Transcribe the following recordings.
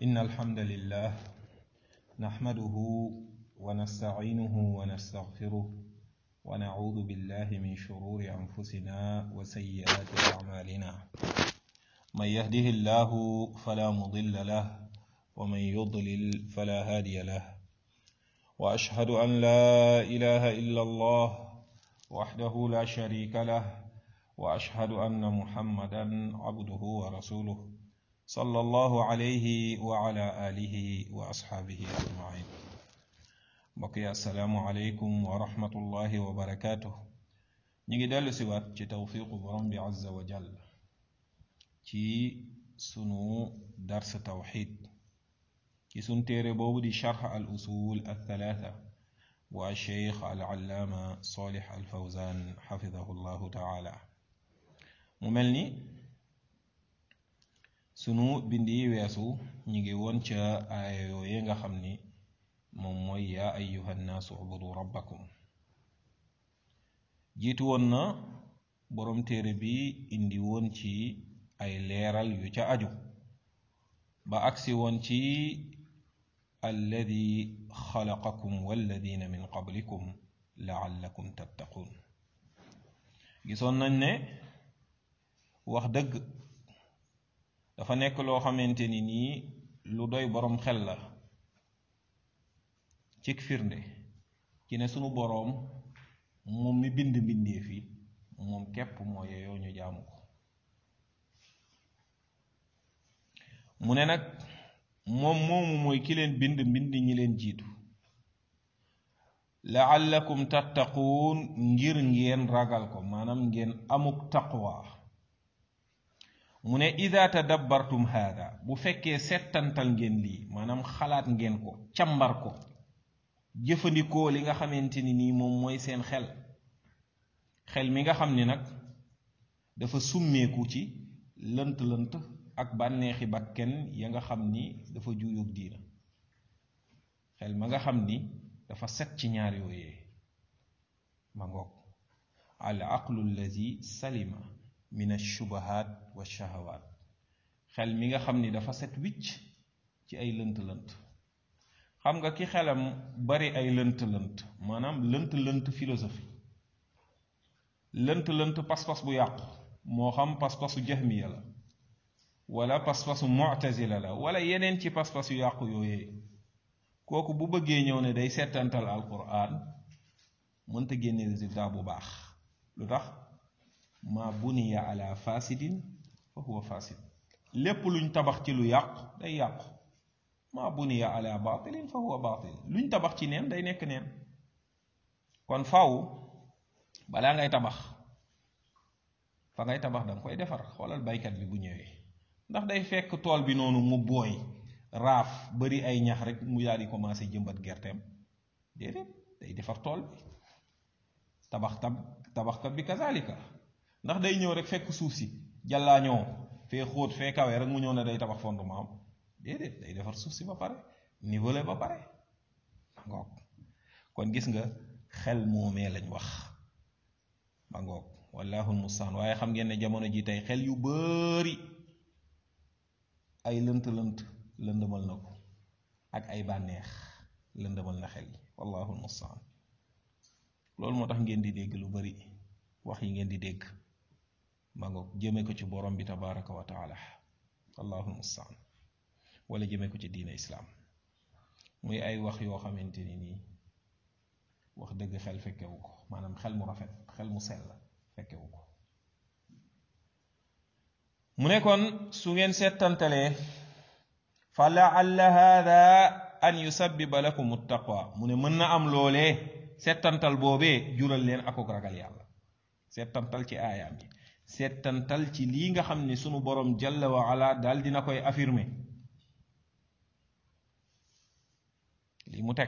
إن الحمد لله نحمده ونستعينه ونستغفره ونعوذ بالله من شرور أنفسنا وسيئات أعمالنا من يهده الله فلا مضل له ومن يضلل فلا هادي له وأشهد أن لا إله إلا الله وحده لا شريك له وأشهد أن محمدا عبده ورسوله صلى الله عليه وعلى آله وأصحابه أجمعين بقي السلام عليكم ورحمة الله وبركاته نيجي دالو سوات ci tawfiqu borom bi azza wa jall ci sunu dars tawxid ci sun téere boobu di charx al usul al thalatha wa cheikh al allaama salih al fawzan xafidahu llahu taala mu mel ni sunu bind yi weesu ñu ngi woon ca aaya yooye nga xam ni moom mooy yaa ayuha nnaasu ubudu rabbakum jiitu woon na boroom téere bi indi woon ci ay leeral yu ca aju ba agsi woon ci alladi xalaqakum walladina min qablikum laallakum tattaquun gisoon nañ ne wax dëgg dafa nekk loo xamante ni nii lu doy boroom xel la cig firnde ci ne sunu boroom moom mi bind mbindeef yi moom képp moo yeyoo ñu jaamu ko mu ne nag moom moomu mooy ki leen bind mbind ñi leen jiitu laallakum tattaquun ngir ngeen ragal ko maanaam ngeen amuk taqwa mu ne ida tadabbartum haada bu fekkee settantal ngeen lii maanaam xalaat ngeen ko càmbar ko jëfandikoo li nga xamante ni nii moom mooy seen xel xel mi nga xam ni nag dafa summeeku ci lënt-lënt ak bànneexi bakken ya nga xam ni dafa juuyóg diina xel ma nga xam ni dafa set ci ñaar yooyee ma ngoog al aqlu allazi salima min ashubahat wa shahawaat xel mi nga xam ni dafa set wicc ci ay lënt-lënt xam nga ki xelam bari ay lënt-lënt maanaam lënt-lënt philosophie lënt-lënt pas-pas bu yàqu moo xam pas-pasu jahmiya la wala pas-pasu mu'tazila la wala yeneen ci pas-pas yu yàqu yooyee kooku bu bëggee ñëw ne day settantal alquran mënta génne résultat bu baax lu tax ma buniya ala fasidin fa huwa fasid lépp luñ tabax ci lu yàqu day yàqu ma buniya ala batilin fa huwa batil luñ tabax ci neen day nekk neen kon faw balaa ngay tabax fa ngay tabax danga koy defar xoolal baykat bi bu ñëwee ndax day fekk tool bi noonu mu booy raaf bari ay ñax rek mu daal di commencé jëmbat gerteem déedéet day defar tool bi tabax tab tabaxkat bi kazalika ndax day ñëw rek fekk suuf si jàllaañoo fee xóot fee kawe rek mu ñëw ne day tabax fondement am déedéet day defar suuf si ba pare nivelé ba pare ngoog kon gis nga xel moomee lañ wax ba ngoog wallaahu mustaan waaye xam ngeen ne jamono ji tey xel yu bari ay lënt-lënt lëndëmal na ko ak ay bànneex lëndëmal na xel yi wallaahu mustaan loolu moo tax ngeen di dégg lu bari wax yi ngeen di dégg ba ngoog jëme ko ci borom bi tabaraka wa taala wallaahu mustaan wala jëme ko ci diine islaam muy ay wax yoo xamante ni nii wax dëgg xel fekkewu ko maanaam xel mu rafet xel mu sell fekkewu ko mu ne kon su ngeen settantalee fa laalla hada an yusabbiba lakum taqwa mu ne mën na am loolee settantal boobee jural leen akuk ragal yàlla settantal ci aayaam yi settantal ci lii nga xam ne sunu borom jalla wa ala daal dina koy affirmer lii mu teg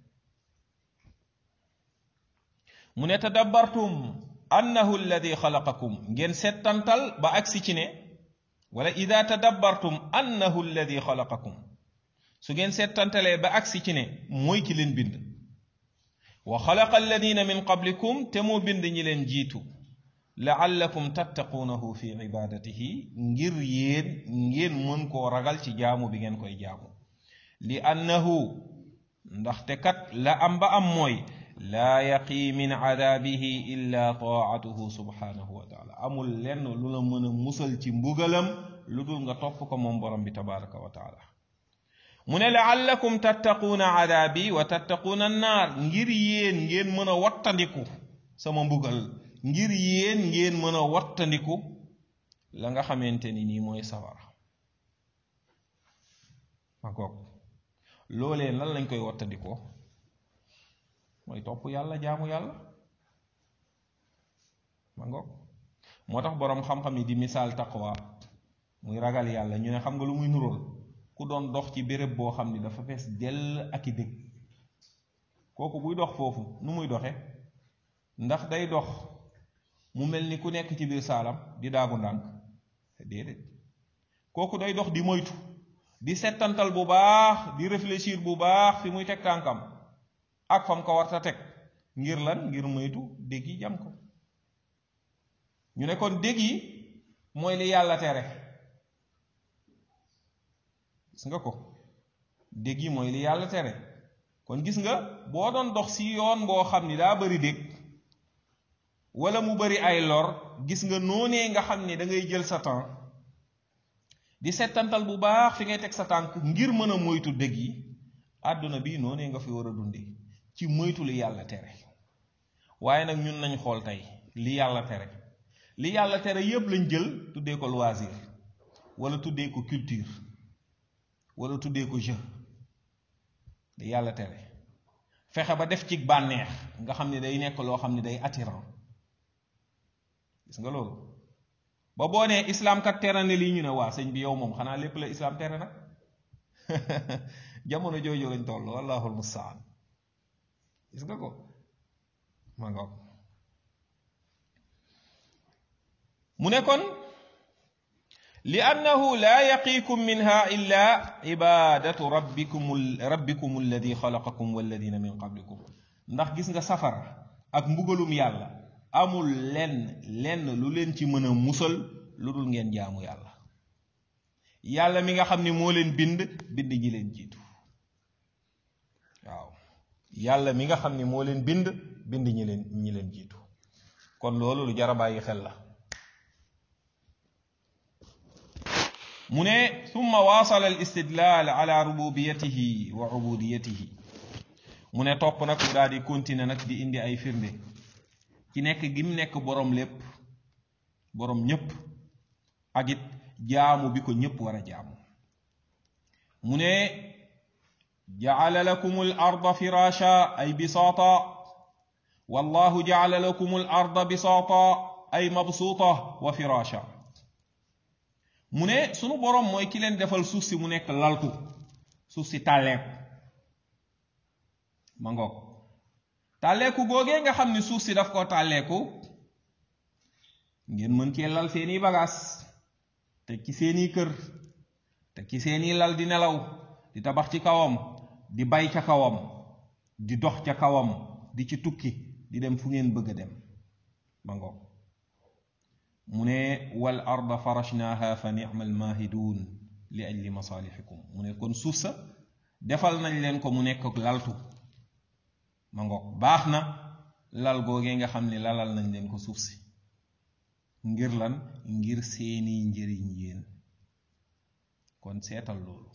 mu ne tadabbartum annahu alladi xalaqakum ngeen settantal ba agsi ci ne wala ida tadabbartum annahu alladi xalaqakum su ngeen settantalee ba agsi ci ne mooy ki leen bind wa xalaqa alladina min qablikum te moo bind ñi leen jiitu laallakum tattaquunahu fi ibadatihi ngir yéen ngeen mën koo ragal ci jaamu bi ngeen koy jaamu li annahu ndaxte kat la am ba am mooy laa yaqii min cadaabihi illa taatuhu subhanahu wa taala amul lenn lu la mën a musal ci mbugalam lu dul nga topp ko moom borom bi tabaraka wa taala mu ne laallakum tattaquuna cadaabi wa tattaquuna annaar ngir yéen ngeen mën a wattandiku sama mbugal ngir yéen ngeen mën a wattandiku la nga xamante ni nii mooy sawara ma goog loolee lan lañ koy wattandikoo mooy topp yàlla jaamu yàlla ma ngoog moo tax boroom xam-xam yi di misaal taqwa muy ragal yàlla ñu ne xam nga lu muy nuróol ku doon dox ci béréb boo xam ni dafa fees dell ak i dëgg kooku buy dox foofu nu muy doxe ndax day dox mu mel ni ku nekk ci biir saalam di daagu ndànk déedéet kooku day dox di moytu di settantal bu baax di réfléchir bu baax fi muy teg tànkam ak fam ko warta teg ngir lan ngir moytu dégg yi jam ko ñu ne kon dégg yi mooy li yàlla tere gis nga ko dégg yi mooy li yàlla tere kon gis nga boo doon dox si yoon boo xam ni daa bari dégg wala mu bari ay lor gis nga noonee nga xam ni da ngay jël sa temps di settantal bu baax fi ngay teg sa tànk ngir mën a moytu dégg yi àdduna bi noonee nga fi war a dunde ci moytu li yàlla tere waaye nag ñun nañ xool tey li yàlla tere li yàlla tere yépp lañ jël tuddee ko loisir wala tuddee ko culture wala tuddee ko jeu li yàlla tere fexe ba def ci bànneex nga xam ne day nekk loo xam ne day attirant gis nga loolu ba boo nee islam kat tere ne lii ñu ne waa sëñ bi yow moom xanaa lépp la islam tere nag jamono jooju lañ toll wallahul mustaan gis nga ko ma nga mu ne kon li annahu laa yaqiikum minha illa ibadatu rabbikum rabbikum alladi xalaqakum walladina min qablikum ndax gis nga safara ak mbugalum yàlla amul lenn lenn lu leen ci mën a musal lu dul ngeen jaamu yàlla yàlla mi nga xam ni moo leen bind bind ñi leen jiitu waaw yàlla mi nga xam ni moo leen bind bind ñi leen ñi leen jiitu kon loolu lu jar a bàyyi xel la mu ne summa waasala al istidlaal ala rububiyatihi wa ubudiyatihi mu ne topp nag mu daal di continuer nag di indi ay firnde ci nekk gi mu nekk boroom lépp boroom ñépp ak it jaamu bi ko ñépp war a jaamu mu ne jacala lakum al arda firaasha ay bisaata wallahu jacala lakum al arda bisaata ay mabsuuta wa firaasha mu ne sunu boroom mooy ki leen defal suuf si mu nekk laltu suuf si tàlleeku ma ngoog tàlleeku googee nga xam ni suuf si daf ko tàlleeku ngeen mën cee lal seeni bagaas te ci seeni kër te ci seeni lal di nelaw di tabax ci kawam di bay ca kawam di dox ca kawam di ci tukki di dem fu ngeen bëgg a dem ma ngoog mu ne wal arda farashnaha fa ni'mal mahidun li ajli masalihikum mu ne kon suuf sa defal nañ leen ko mu nekk laltu ma ngoog baax na lal googee nga xam ne lalal nañ leen ko suuf si ngir lan ngir seeni njëriñ yéen kon seetal loolu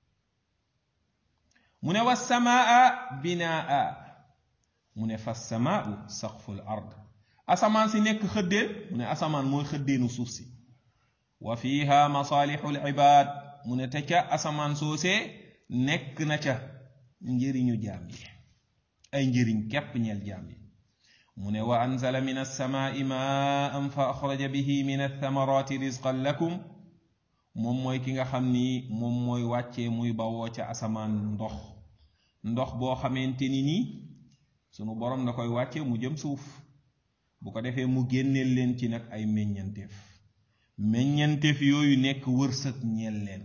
mu ne wa samaa binaa mu ne fa samaau saqful ard asamaan si nekk xëddeen mu ne asamaan mooy xëddeenu suuf si wa fiha masalihul ibad mu ne te ca asamaan soosee nekk na ca njëriñu jaam yi ay njëriñ képp ñeel jaam yi mu ne wa anzala min alsamaai maan fa axraja bihi min althamarati rizqan lakum moom mooy ki nga xam ni moom mooy wàccee muy bawoo ca asamaan ndox ndox boo xamante ni nii sunu borom na koy wàcce mu jëm suuf bu ko defee mu génneel leen ci nag ay meññanteef meññanteef yooyu nekk wërsëg ñeel leen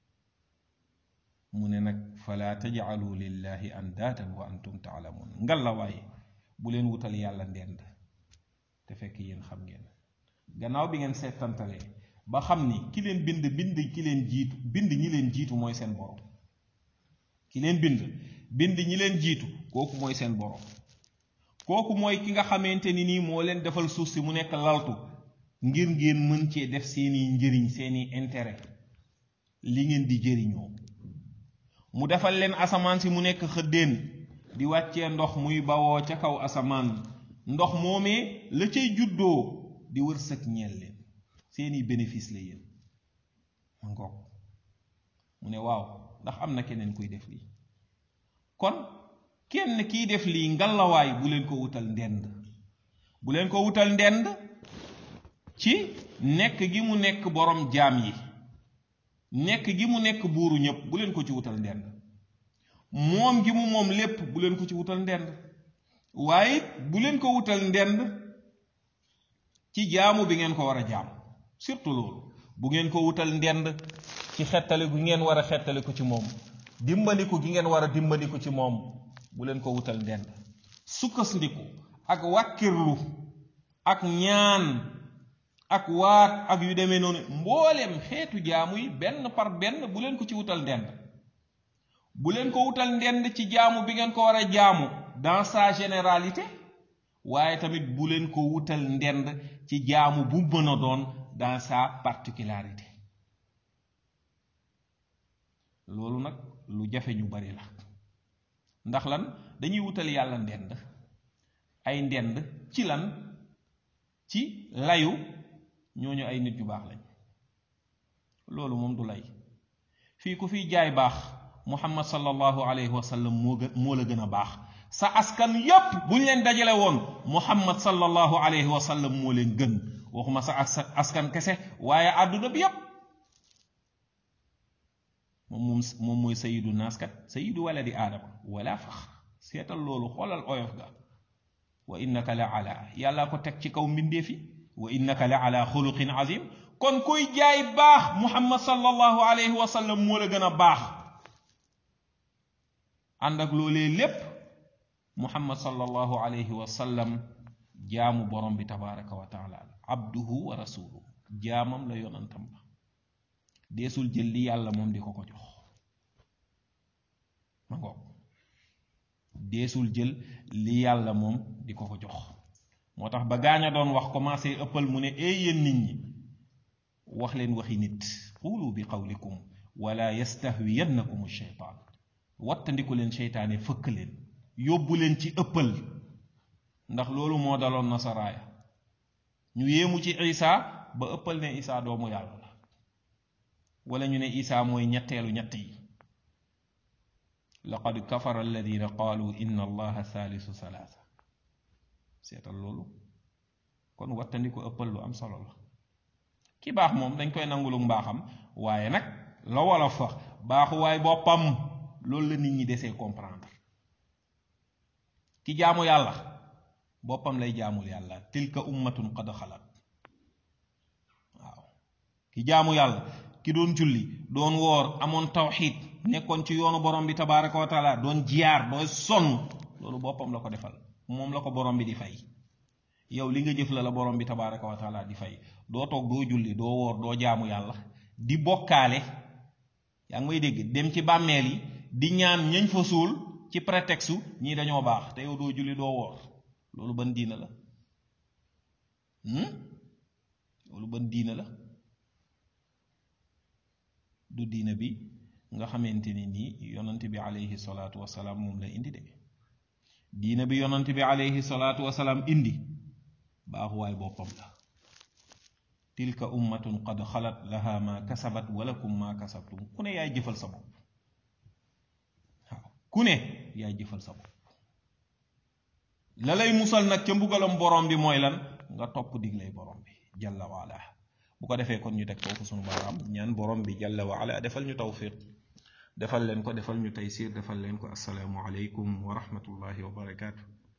mu ne nag fala tajcalu lillahi andaatan wa antum taalamuun ngal la waaye bu leen wutal yàlla ndend te fekk yéen xam ngeen gannaaw bi ngeen seetantalee ba xam ni ki leen bind bind ki leen jiitu bind ñi leen jiitu mooy seen borom ki leen bind bind ñi leen jiitu kooku mooy seen borom kooku mooy ki nga xamante ni nii moo leen defal suuf si mu nekk laltu ngir ngeen mën cee def seeni njëriñ seeni intérêt li ngeen di jëriñoo mu defal leen asamaan si mu nekk xëddéen di wàccee ndox muy bawoo ca kaw asamaan ndox moomee la cay juddoo di wërsëg ñeel leen seeni bénéfice la yéen ma ngoog mu ne waaw ndax am na keneen kuy def lii kon kenn kiy def lii ngalawaay bu leen ko wutal ndend bu leen ko wutal ndend ci nekk gi mu nekk borom jaam yi nekk gi mu nekk buuru ñépp bu leen ko ci wutal ndend moom gi mu moom lépp bu leen ko ci wutal ndend waaye bu leen ko wutal ndend ci jaamu bi ngeen ko war a jaam surtout loolu bu ngeen ko wutal ndend ci xettali gu ngeen war a xettali ko ci moom dimbaliku gi ngeen war a dimbaliku ci moom bu leen ko wutal ndend sukkandiku ak wàkkirlu ak ñaan ak waat ak yu demee noonu mbooleem xeetu jaamu yi benn par benn bu leen ko ci wutal ndend bu leen ko wutal ndend ci jaamu bi ngeen ko war a jaamu dans sa généralité waaye tamit bu leen ko wutal ndend ci jaamu bu mën a doon dans sa particularité loolu nag lu jafe ñu bari la ndax lan dañuy wutal yàlla ndend ay ndend ci lan ci layu ñooñu ay nit yu baax lañ loolu moom du lay fii ku fiy jaay baax muhammad sallallahu alayhi wa sallam moo gën moo la gën a baax sa askan yépp buñ leen dajale woon muhammad sallallahu alayhi wa sallam moo leen gën waxuma sa askan kese waaye àdduna bi yépp moom moom moom mooy sayidu naas kat sayidu waladi aadama wala fax seetal loolu xoolal oyof ga wa innaka la ala yàlla ko teg ci kaw mbindeefi wa innaka la ala xuluqin azim kon kuy jaay baax muhammad sallallahu alayhi wa sallam moo la gën a baax ànd ak loolee lépp muhammad sallallahu alayhi wa sallam jaamu borom bi tabaraka wa taala abduhu wa rasuluhu jaamam la yonantam la deesul jël li yàlla moom di ko ko jox ma ngoog deesul jël li yàlla moom di ko ko jox moo tax ba gaaña doon wax commencé ëppal mu ne ee yéen nit ñi wax leen waxi nit xuulu bi qawlikum wala yastahwiyannakum sheytaan wattandiku leen seytaane fëkk leen yóbbu leen ci ëppal ndax loolu moo daloon nasaraaya ñu yéemu ci isa ba ëppal ne isa doomu yàlla la wala ñu ne isa mooy ñetteelu ñett yi laqad kafara alladina qaalu inna allaha thalithu salaasa seetal loolu kon wattandiku ëppal lu am solo la ki baax moom dañ koy nangulu mbaaxam waaye nag la wolof fa baaxuwaay boppam loolu la nit ñi desee comprendre ki jaamu yàlla boppam lay jaamul yàlla tilka ummatun qad xalat waaw ki jaamu yàlla ki doon julli doon woor amoon tawxiid nekkoon ci yoonu borom bi tabaraka wa taala doon jiyaar dooy sonn loolu boppam la ko defal moom la ko borom bi di fay yow li nga jëf la la borom bi tabaraka wa taala di fay doo toog doo julli doo woor doo jaamu yàlla di bokkaale yaa ngi may dégg dem ci bàmmeel yi di ñaan ñañ fa suul ci prétexte ñii dañoo baax te yow doo julli doo woor loolu ban diina la loolu ban diina la du diina bi nga xamante ni nii yonant bi alayhi salaatu wasalaam moom la indi de diina bi yonant bi alayhi salaatu wasalaam indi baaxuwaay boppam la tilka ummatun qad xalat laha ma kasabat walakum ma kasabtum ku ne yaay jëfal sa bopp waaw ku ne yaay jëfal sa bopp la lay musal nag ca mbugalam borom bi mooy lan nga topp diglay borom bi jalla waala bu ko defee kon ñu teg foofu sunu baaraam ñaan borom bi jalla waala defal ñu tawfiq defal leen ko defal ñu taysir defal leen ko assalaamu aleykum wa rahmatullahi wa barakaatu